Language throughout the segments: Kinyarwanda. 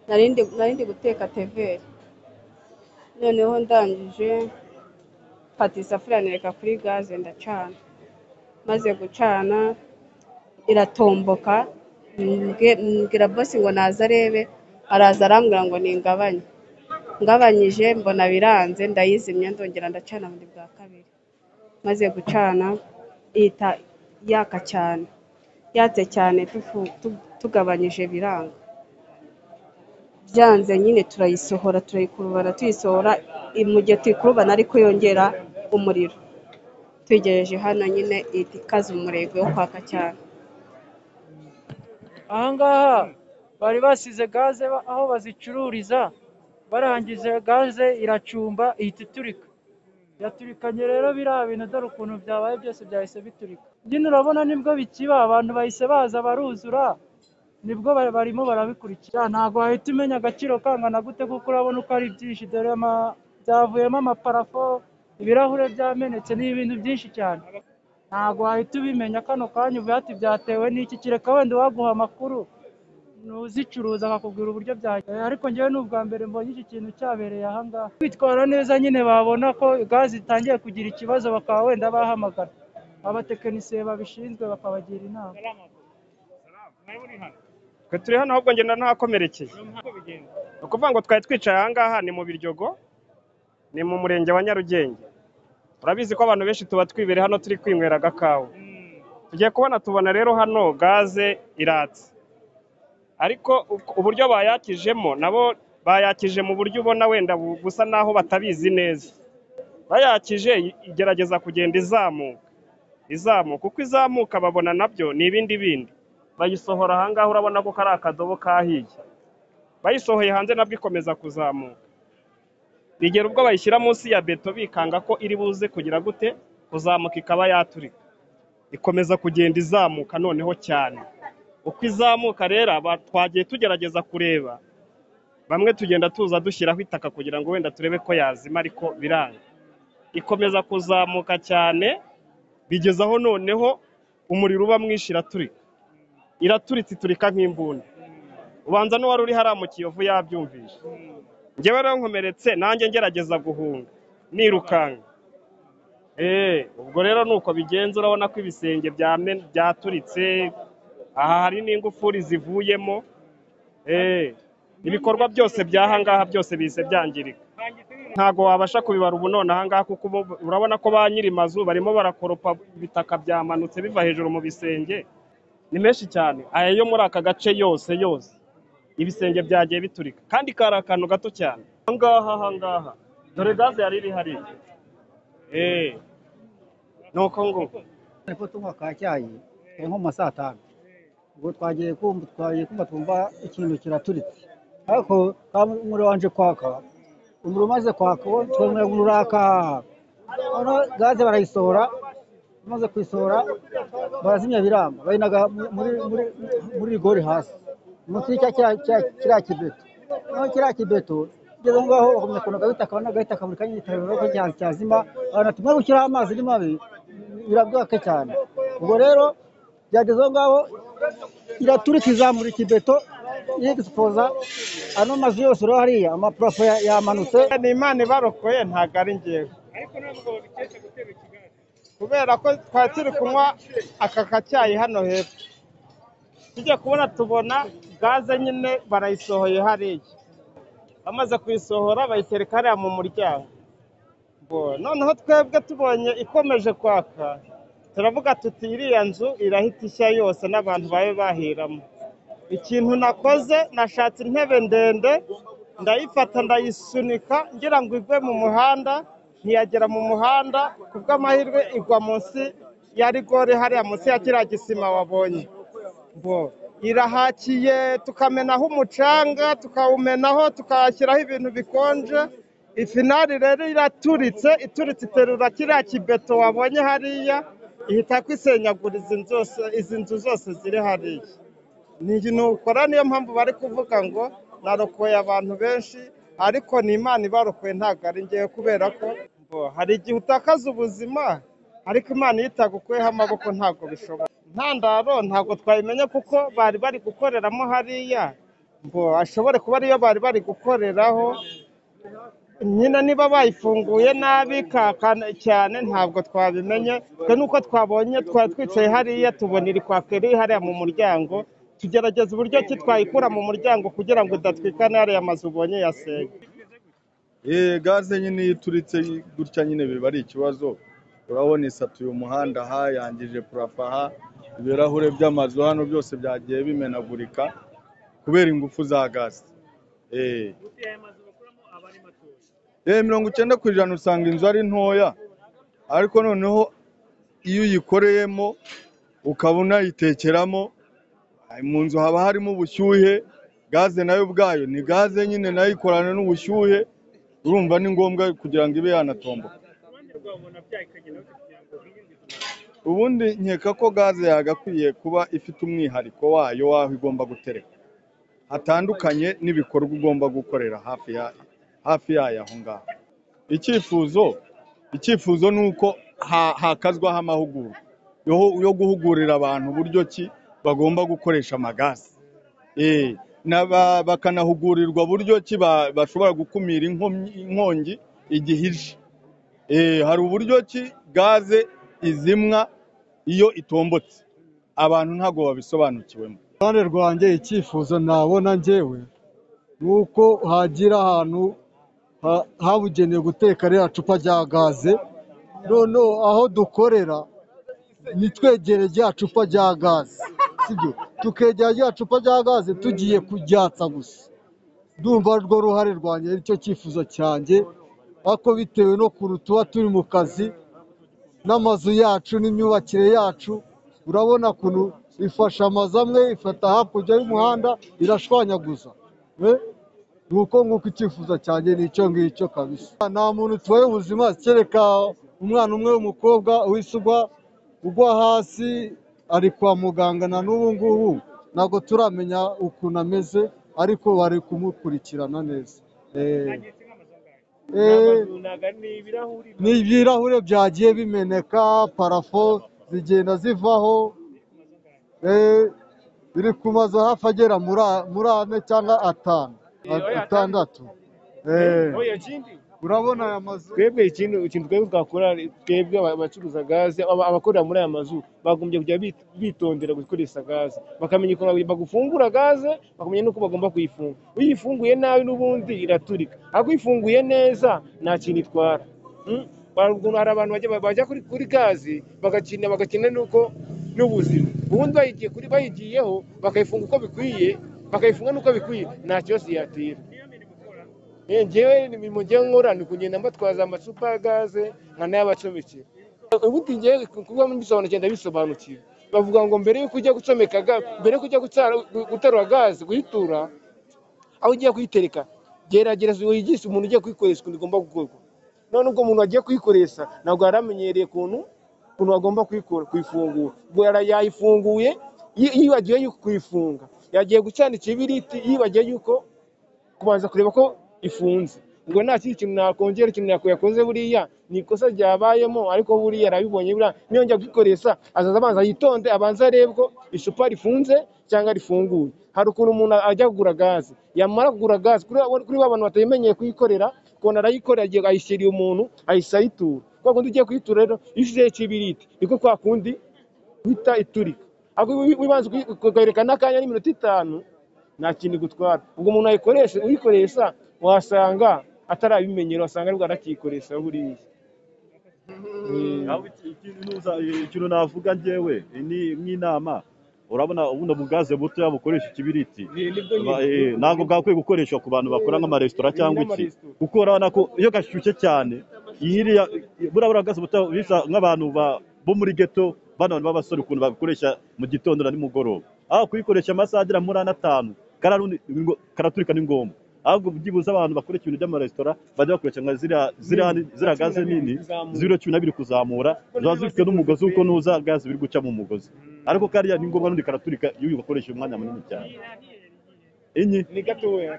Nari ndi guteka TVR, noneho ndangije mfata isafuriya nyereka kuri gaze ndacana, maze gucana iratomboka mbwira boss ngo naze arebe, araza arambwira ngo ningabanye, ngabanyije mbona biranze ndayizimya ndongera ndacana bundi bwa kabiri, maze gucana ihita yaka cyane, yatse cyane tugabanyije biranga, byanze nyine turayisohora turayikurubana tuyisohora, mu gihe tuyikurubana ariko yongera umuriro, tuyigejeje hano nyine ihita ikaza umurego wo kwaka cyane. aha ngaha bari basize gaze aho bazicururiza, barangije gaze iracumba ihita iturika, yaturikanye rero biriya bintu dore ukuntu byabaye byose byahise biturika, nyine urabona nibwo bikiba abantu bahise baza baruzura, nibwo bari- barimo barabikurikira, ntabwo wahita umenya agaciro kangana gute kuko urabona uko ari byinshi, dore ama- byavuyemo amaparafo, ibirahure byamenetse, ni ibintu byinshi cyane, ntabwo wahita ubimenya kano kanya uvuye ati byatewe n'iki, kereka wenda uwaguha amakuru n'uzicuruza akakubwira uburyo byagiye ariko njyewe ni ubwa mbere mbonye iki kintu cyabereye aha ngaha bitwara neza nyine babona ko gaze itangiye kugira ikibazo bakaba wenda bahamagara abatekinisiye babishinzwe bakabagira inama twe turi hano ahubwo ngenda ntahakomerekeye ni ukuvuga ngo twari twicaye aha ngaha ni mu biryogo ni mu murenge wa nyarugenge urabizi ko abantu benshi tuba twibere hano turi kwinywera agakawa tugiye kubona tubona rero hano gaze iratse ariko uko- uburyo bayakijemo nabo bayakije mu buryo ubona wenda bu- busa naho batabizi neza bayakije i- igerageza kugenda izamuka izamuka uko izamuka babona nabyo ni ibindi bindi bayisohora aha ngaha urabona ko kari akadobo kahiye bayisohoye hanze nabwo ikomeza kuzamuka bigera ubwo bayishyira munsi ya beto bikanga ko iri buze kugira gute kuzamuka ikaba yaturika ikomeza kugenda izamuka noneho cyane uko izamuka rero aba- twagiye tugerageza kureba bamwe tugenda tuza dushyiraho itaka kugira ngo wenda turebe ko yazima ariko biranga ikomeza kuzamuka cyane bigeze aho noneho umuriro uba mwinshi iraturika iraturitse iturika nk'imbunda ubanza n'uwari uri hariya mu kiyovu yabyumvise njyewe rero nkomeretse nanjye ngerageza guhunga nirukanka eee ubwo rero ni uko bigenza urabona ko ibisenge byame- byaturitse aha hari n'ingufuri zivuyemo eee ibikorwa byose by'aha ngaha byose bihise byangirika ntabwo wabasha kubibara ubu none aha ngaha kuko ubu- urabona ko ba nyiri mazu barimo barakoropa ibitaka byamanutse biva hejuru mu bisenge ni menshi cyane aya yo muri aka gace yose yose ibisenge byagiye biturika kandi kari akantu gato cyane aha ngaha aha ngaha dore gaze yari iri hariya eee ni uko ngo ariko tunywa kacyayi kari nko mu ma saa tanu ubwo twagiye kumva twagiye kumva twumva ikintu kiraturitse ariko ka umuriro wanje kwaka umuriro umaze kwaka wo twemera ngo uraka noneho gaze barayisohora bamaze kuyisohora barazimya biranga bayinaga mu- muri muri muri rigori hasi munsi y'icya cya- cya- kiriya kibeto noneho kiriya kibeto ugeze aho ngaho bakomeza kuntu agahita kabona agahita kaburi kanya itabira ko cya- cyazima abantu tumwe gushyiraho amazi ni mabi birabwake cyane ubwo rero byageze aho ngaho iraturika izamura ikibeto yegisipoza ano mazu yose uriho hariya amapurafo ya- yamanutse ni imana ibarokoye ntabwo ari ngewe kubera ko twari turi kunywa aka kacyayi hano hepfo tujya kubona tubona gaze nyine barayisohoye hariya bamaze kuyisohora bayitereka hariya mu muryango Bo, noneho twebwe tubonye ikomeje kwaka turavuga tuti iriya nzu irahita ishya yose n'abantu babe bahiramo ikintu nakoze nashatse intebe ndende ndayifata ndayisunika ngira ngo igwe mu muhanda ntiyagera mu muhanda ku bw'amahirwe igwa munsi ya rigore hariya munsi ya kiriya gisima wabonye ngo irahakiye tukamenaho umucanga tukawumenaho tukahashyiraho ibintu bikonje ifinari rero iraturitse ituritse iterura kiriya kibeto wabonye hariya ihita kwisenyagura izi nzu zose- izi nzu zose ziri hariya nukora niyo mpamvu bari kuvuga ngo narokoye abantu benshi ariko ni imana ibarokoye ntabwo ari ngewe kubera ko ngo hari igihe utakaza ubuzima ariko imana iyo itagukuyeho amaboko ntabwo bishoboka intandaro ntabwo twayimenya kuko bari bari gukoreramo hariya ngo ashobore kuba ariyo bari bari gukoreraho nyina niba bayifunguye nabi kakana cyane ntabwo twabimenye twe nuko twabonye twari twicaye hariya tubona iri kwaka iri hariya mu muryango tugerageza uburyo ki twayikura mu muryango kugira ngo idatwikana hariya mazu ubonye yasenye Eh, gaze nyine iyo ituritse gutya nyine biba ari ikibazo urabona isatuye umuhanda aha yangije purafa aha ibirahure by'amazu hano byose byagiye bimenagurika kubera ingufu za gaze Eh. Eh, mirongo icyenda ku ijana usanga inzu ari ntoya ariko noneho iyo uyikoreyemo ukaba unayitekeramo ah, mu nzu haba harimo ubushyuhe gaze nayo ubwayo ni gaze nyine nayo ikorana n'ubushyuhe urumva ni ngombwa kugira ngo ibe yanatomboka ubundi nkeka ko gaze yagakwiye kuba ifite umwihariko wayo w'aho igomba gutereka hatandukanye n'ibikorwa ugomba gukorera hafi ya hafi yayo aho ngaho icyifuzo icyifuzo ni uko ha- hakazwaho amahugurwa yo yo guhugurira abantu uburyo ki bagomba gukoresha amagaze Eh, n'aba- bakanahugurirwa buryo ki ba- bashobora gukumira inkomyi- inkongi igihe ije Eh, hari uburyo ki gaze izimwa iyo itombotse abantu ntabwo babisobanukiwemo ruhande rwanjye icyifuzo nabona njyewe ni uko hagira ahantu ha- habugenewe guteka ririya cupa rya gaze noneho aho dukorera nitwegere rya cupa rya gaze sibyo tukegera rya cupa rya gaze tugiye kuryatsa gusa ndumva urwo ruhare rwanjye ari cyo cyifuzo cyanjye ariko bitewe n'ukuntu tuba turi mu kazi n'amazu yacu n'imyubakire yacu urabona ukuntu ifasha amazu amwe ifata hakurya y'umuhanda irashwanyaguza Eh, ni uko nguko icyifuzo cyanjye ni icyo ngicyo kabisa nta muntu tubaye ubuzima kereka umwana umwe w'umukobwa wisugwa ugwa hasi ari kwa muganga na n'ubu ngubu ntabwo turamenya ukuntu ameze ariko bari kumukurikirana neza Eh, eh, ni ibirahure byagiye bimeneka parafo zigenda zivaho eh, biri ku mazu hafi agera muri a- muri ane cyangwa atanu a- atandatu Eh, urabona aya mazu twebwe ikintu ikintu twebwe twakora twebwe aba- abacuruza gaze aba- abakorera muri aya mazu bagombye kujya bit- bitondera gukoresha gaze bakamenya ukuntu bagufungura gaze bakamenya n'uko bagomba kuyifunga uyifunguye nabi n'ubundi iraturika ariko uyifunguye neza nta kintu itwara Mm? Hari ukuntu hari abantu bajya bajya kuri kuri gaze bagakina bagakina n'uko n'ubuzima ubundi bayigiye kuri bayigiyeho bakayifunga uko bikwiye bakayifunga n'uko bikwiye nta kibazo yatera Eh, njyewe ni mu gihe nkora ni kugenda mbatwaza amacupa ya gaze nkanayabacomekera ubundi njyewe kuba mbisobanukiwe ndabisobanukiwe bavuga ngo mbere yuko ujya gucomeka ga- mbere yuko ujya gutsara- gu- guterura gaze kuyitura aho ugiye kuyitereka gerageza wigishe umuntu ugiye kuyikoresha ukuntu igomba gukorwa none ubwo umuntu agiye kuyikoresha ntabwo yari amenyereye ukuntu ukuntu agomba kuyikora kuyifungura ubwo yara- yayifunguye yi- yibagiwe yuko kuyifunga yagiye gucana ikibiriti yibagiwe yuko kubanza kureba ko ifunze ubwo nta kindi kintu nakongera ikintu nako yakoze buriya ni ikosa ryabayemo ariko buriya arabibonye buriya niyongera kuyikoresha azaza abanza yitonde abanza arebe ko icupa rifunze cyangwa rifunguye hari ukuntu umuntu ajya kugura gaze yamara kugura gaze kuri kuri ba bantu batayimenyeye kuyikorera ukuntu arayikorera agiye ayishyiriye umuntu ayishyira ayitura kwa kundi ugiye kuyitura rero iyo ushizeho ikibiriti niko kwa kundi guhita iturika ariko wi- wibanze ukayerekana akanya n'iminota itanu nta kintu igutwara ubwo umuntu ayikoresha uyikoresha wasanga atarabimenyera wasanga aribwo arakiyikoresha buriya Mm. Yaba iki- iki- nuza- ikintu navuga njyewe ni nk'inama urabona ubundi bugaze butoya bukoresha ikibiriti Ni- nibwo Ba- nyine eh, ntabwo bwakwiye gukoreshwa ku bantu bakora nk'amaresitora Ni cyangwa iki n'amaresitora kuko urabona ko iyo gashyushye cyane iriya buriya buriya gaze butoya bisa nk'abantu ba- bo muri geto bano bantu b'abasore ukuntu babikoresha mu gitondo na nimugoroba aho kuyikoresha amasaha agera muri ane atanu kariya rundi ni ngo- karaturika ni ngombwa ahubwo byibuze abantu bakora ikintu by'amaresitora bajya bakoresha nka ziriya ziriya ziriya gaze nini z'ibiro cumi na biri kuzamura ziba zifite n'umugozi kuko nuza gaze biri guca mu mugozi ariko kariya ni ngombwa n'undi karaturika iyo ugakoresha umwanya munini cyane enye ni gatoya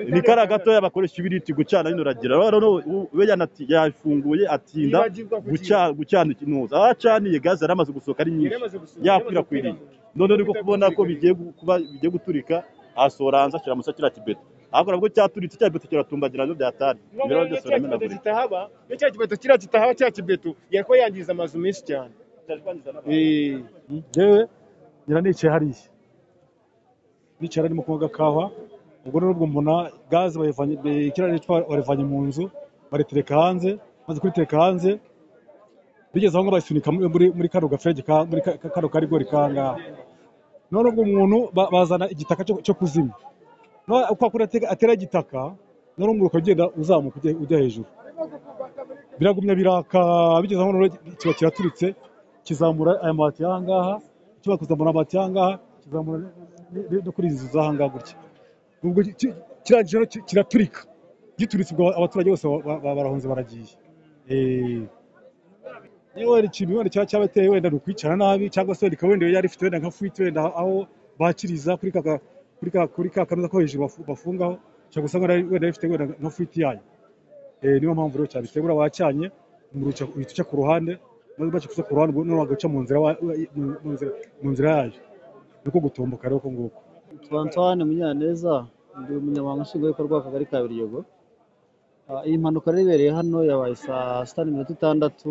ni kariya gatoya bakoresha ibiriti gucana bino uragira rero no- we yanati- yafunguye atinda yibagirwa kugira guca- gucana ikintu aho acaniye gaze yari amaze gusohoka ari nyinshi yaramaze gusohoka yaramaze yakwirakwiriye gukwira none niko kubona ko bigiye gu- kuba bigiye guturika asohora hanze ashyira kiriya kibeto ahubwo nabwo cyaturitse cya kibeto kiratumbagira nabyo byatari ibirahuri byose biramenagurika kitahaba iyo cya kibeto kiriya kitahaba cya kibeto yari kuba yangiza amazu menshi cyane Eh, yewe ngira nicaye hariya nicaye arimo kunywa agakawa ubwo nubwo mbona gaze bayivanye be- ikirahuri cyitwa barivanye mu nzu baritereka hanze maze kuritereka hanze bigeze aho ngo bayisunika muri muri muri kano gafege ka muri ka- ka- kano karigori kangaha none ubwo umuntu ba- bazana igitaka cyo cyo kuzimya none uko akura atega- atera igitaka none umuriro ukagenda uzamuka ujya ujya hejuru biragumya biraka bigeze aho noneho kiba kiraturitse kizamura aya mabati y'aha ngaha kiba kuzamura amabati y'aha ngaha kizamura ni- ni- no kuri izi nzu z'aha ngaha gutya ubwo kirangije rero ki- kiraturika gituritse ubwo abaturage bose ba- ba- ba- barahunze baragiye Eh, niba wenda ikintu wenda cyaba cyabateye wenda ni ukwicara nabi cyangwa se wenda ikaba wenda yari ifite wenda nka fuite wenda aho bakiriza kuri ka ka- kuri ka kuri ka kanoza ko hejuru bafu- bafungaho cyangwa usanga wenda wenda ifite wenda nka fuite yayo Eh, niyo mpamvu rero cyane itegura wacanye umuriro uca- uhita uca ku ruhande maze umaze ku ruhande ubwo noneho bagaca mu nzira wa- wa- mu- mu nzira- mu nzira yayo ni uko gutomboka rero uko nguko Yitwa Antoine Munyaneza ndi umunyamabanga nshingwabikorwa w'akagari ka Biryogo Ah, iyi mpanuka rero ibereye hano yabaye saa sita n'iminota itandatu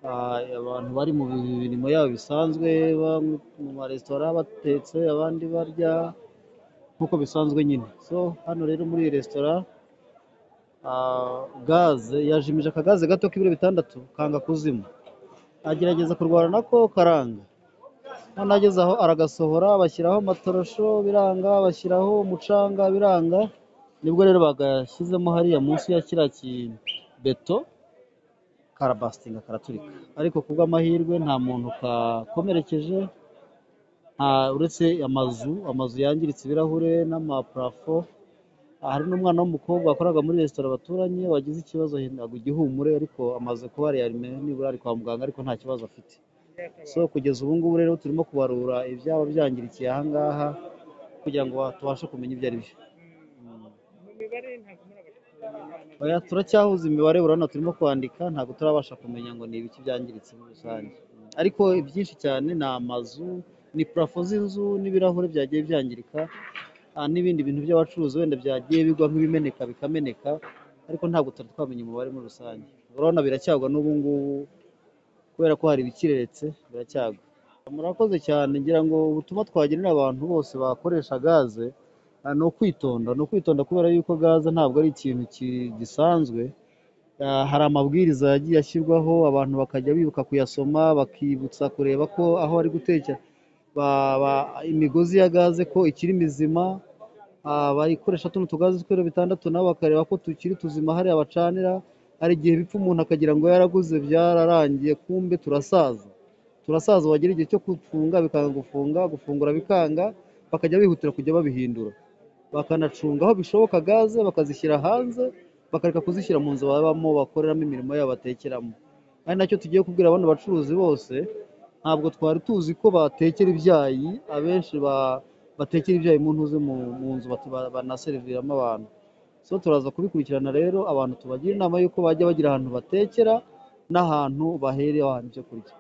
Ah, abantu bari mu mirimo yabo bisanzwe bamwe mu maresitora batetse abandi barya nk'uko bisanzwe nyine so hano rero muri iyi resitora ah, gaze yajimije akagaze gato k'ibiro bitandatu kanga kuzima agerageza kurwana nako karanga noneho ageze aho aragasohora bashyiraho amatorosho biranga bashyiraho umucanga biranga nibwo rero bagashyizemo hariya munsi ya kiriya kibeto karabasitinga karaturika ariko kubw'amahirwe nta muntu kakomerekeje nta uretse amazu amazu yangiritse ibirahure n'amaparafo Ah, hari n'umwana w'umukobwa wakoraga muri resitora baturanye wagize ikibazo hinaga igihumure ariko amaze kuba yariyarime nibura ari kwa muganga ariko nta kibazo afite so kugeza ubu ngubu rero turimo kubarura ibyaba byangirikiye aha ngaha kugira ngo ba- tubashe kumenya ibyo ari byo Oya, turacyahuza imibare urabona turimo kwandika ntabwo turabasha kumenya ngo ni ibiki byangiritse muri rusange Mm. ariko ibyinshi cyane ni amazu ni purafo z'inzu n'ibirahure byagiye byangirika ah, n'ibindi bintu by'abacuruzi wenda byagiye bigwa nk'ibimeneka bikameneka ariko ntabwo tutari twamenya umubare muri rusange urabona biracyagwa n'ubu ngubu kubera ko hari ibikireretse biracyagwa murakoze cyane ngira ngo ubutumwa twagenera abantu bose bakoresha gaze ah, ni ukwitonda ni ukwitonda kubera yuko gaze ntabwo ari ikintu ki- gisanzwe Ah, hari amabwiriza yagiye ashyirwaho abantu bakajya bibuka kuyasoma bakibutsa kureba ko aho bari gutekera ba- ba- imigozi ya gaze ko ikiri mizima Ah, bayikoresha tuno tugaze tw'ibiro bitandatu nabo bakareba ko tukiri tuzima hariya bacanira hari igihe bipfa umuntu akagira ngo yaraguze byararangiye kumbe turasaza turasaza wagera igihe cyo gufunga bikanga gufunga gufungura bikanga bakajya bihutira kujya babihindura bakanacunga aho bishoboka gaze bakazishyira hanze bakareka kuzishyira mu nzu babamo bakoreramo imirimo yabo batekeramo ari nacyo tugiye kubwira bano bacuruzi bose ntabwo twari tuzi ko batekera ibyayi abenshi ba- batekera ibyayi mu ntuze mu mu nzu bati- ba- banaseriviramo abantu so turaza kubikurikirana rero abantu tubagira inama y'uko bajya bagira ahantu batekera n'ahantu bahereye ahantu ibyo kurya